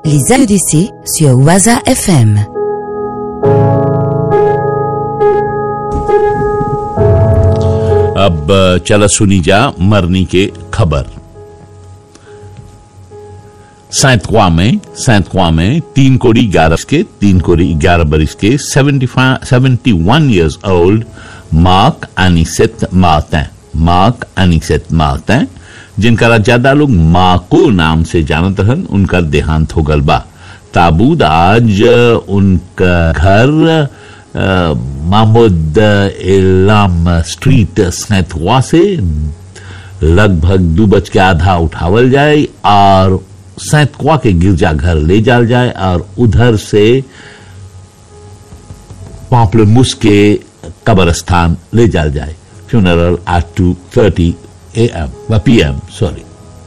Les AEDC sur Waza FM. अब चला सुनी जा मरनी के खबर सैतवा में सैतवा में तीन कोड़ी ग्यारह के तीन कोड़ी ग्यारह बरिस के seventy one years old Marc Anicet Martin Marc Anicet Martin जिनका ज्यादा लोग माको नाम से जानत रहन उनका देहांत हो गल बा ताबूद आज उनका घर महमूद इलाम स्ट्रीट सैतवा से लगभग दो बज के आधा उठावल जाए और सैतवा के गिरजा घर ले जाल जाए और उधर से पापलमुस के कब्रस्तान ले जाल जाए funeral at two thirty A M P M sorry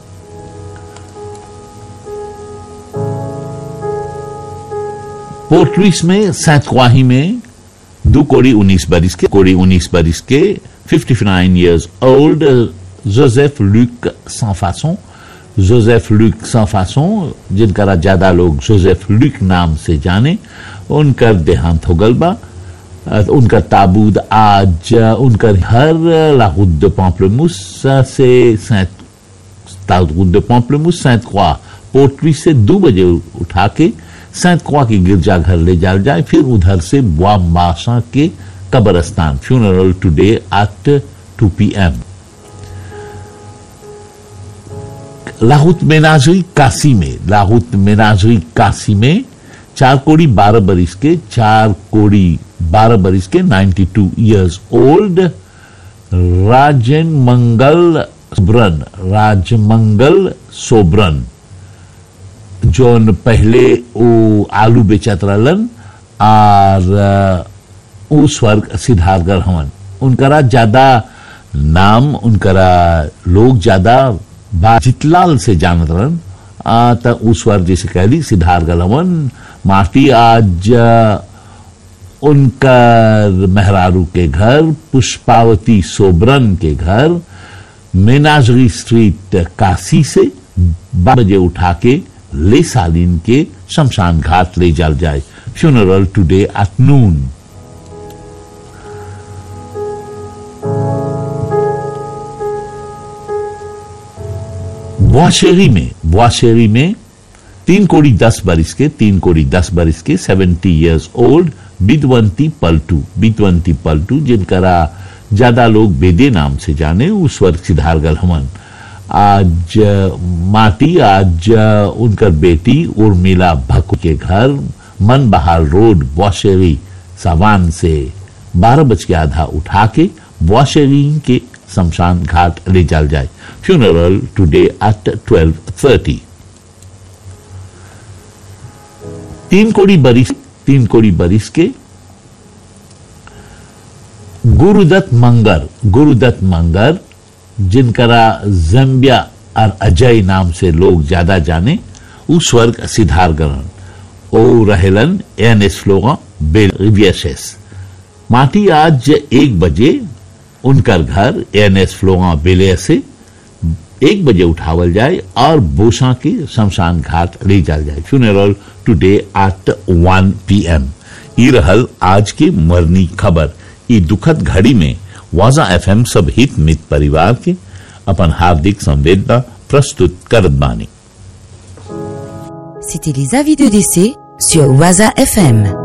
पोर्ट्रीस में सैतवाही में दो कोड़ी उन्नीस बरिस के कोड़ी उन्नीस बरिस के fifty nine years old Joseph Luc sans Joseph Luc sans जिनका ज्यादा लोग जोसेफ लुक नाम से जाने उनका देहांत हो गल बा उनका ताबूद आज उनका घर लाहौद पॉम्पलेमुस से ताबूद पॉम्पलेमुस सैंत क्वा पोर्ट्री से दो बजे उठा के सैंत क्वा की गिरजाघर ले जाल जाए फिर उधर से बुआ माशा के कब्रस्तान funeral today at two P M लाहौत मेनाजरी काशी में लाहौत मेनाजरी काशी में चार कोड़ी बारह बरिस के चार कोड़ी बारह बरिस के 92 two years old Rajan Mangal Sobran Rajmangal Sobran जोन पहले वो आलू बेचत रहलन और उ स्वर्ग सिद्धार्थगढ़ हवन उनकरा ज्यादा नाम उनकरा लोग ज्यादा जितलाल से जानत रहन त उ स्वर्ग जैसे कहली सिद्धार्थगढ़ हवन माटी आज उनका मेहरारू के घर पुष्पावती सोबरन के घर मेनाजरी स्ट्रीट काशी से बारह बजे उठा के ले सालिन के शमशान घाट ले जाल जाए फ्यूनरल टुडे एट नून बुआशेरी में बुआशेरी में तीन कोड़ी दस बरिस के तीन कोड़ी दस बरिस के seventy years old Bidwanti Paltu Bidwanti Paltu जिनकरा ज्यादा लोग बेदे नाम से जाने उस वर्ग सिद्धारगल हमन आज माटी आज उनकर बेटी उर्मिला भक्कू के घर मन बहाल रोड बौशेरी सावान से बारह बज के आधा उठा के बौशेरी के शमशान घाट ले जाल जाए funeral today at twelve thirty तीन कोड़ी बरिस तीन कोड़ी बरिस के गुरुदत्त मंगर गुरुदत्त मंगर जिनकरा जम्बिया और अजय नाम से लोग ज्यादा जाने उ स्वर्ग सिद्धारगरण ओ रहेलन एन एस लोगा बेस माटी आज एक बजे उनकर घर एन एस फ्लोगा बेले से एक बजे उठावल जाए और बोसा के शमशान घाट ले जाल जाए funeral today at one P M ई रहल आज की मरनी खबर ई दुखद घड़ी में वाजा एफएम सब हित मित परिवार के अपन हार्दिक संवेदना प्रस्तुत करत बानी C'était les avis de décès sur Waza FM.